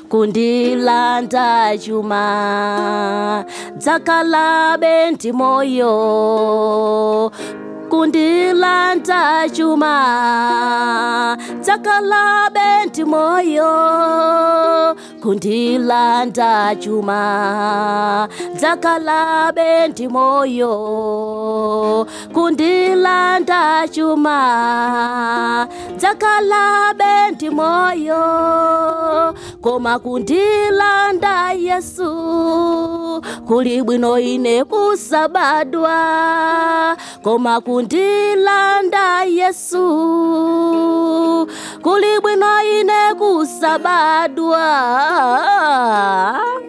kundilanda chuma dzakalabe ndi moyo kundilanda chuma dzakalabe ndi moyo kundilanda chuma dzakalabe ndi moyo kundilanda chuma dzakalabe ndi moyo koma kundilanda yesu kuli bwino ine kusabadwa koma kundilanda yesu kuli bwino ine kusabadwa